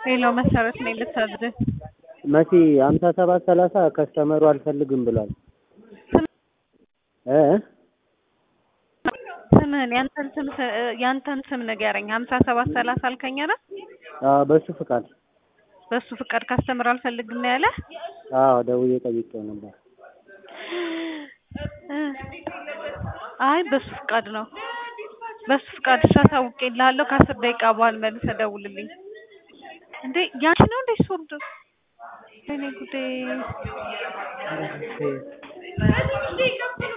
ሌላው መሰረት ነኝ ልታዝህ መሲ ሀምሳ ሰባት ሰላሳ ከስተመሩ አልፈልግም ብሏል እ ስምህን ያንተን ስም ያንተን ስም ንገረኝ። ሀምሳ ሰባት ሰላሳ አልከኝ አይደል? አዎ በሱ ፍቃድ በሱ ፍቃድ ካስተምር አልፈልግም ነው ያለ። አዎ ደውዬ ጠይቄው ነበር። አይ በሱ ፍቃድ ነው። በሱ ፍቃድ እሺ፣ አሳውቄልሃለሁ። ከአስር ደቂቃ በኋላ መልሰህ ደውልልኝ። እንዴ ያንቺ ነው እንዴ ሶርድ? እኔ ጉዴ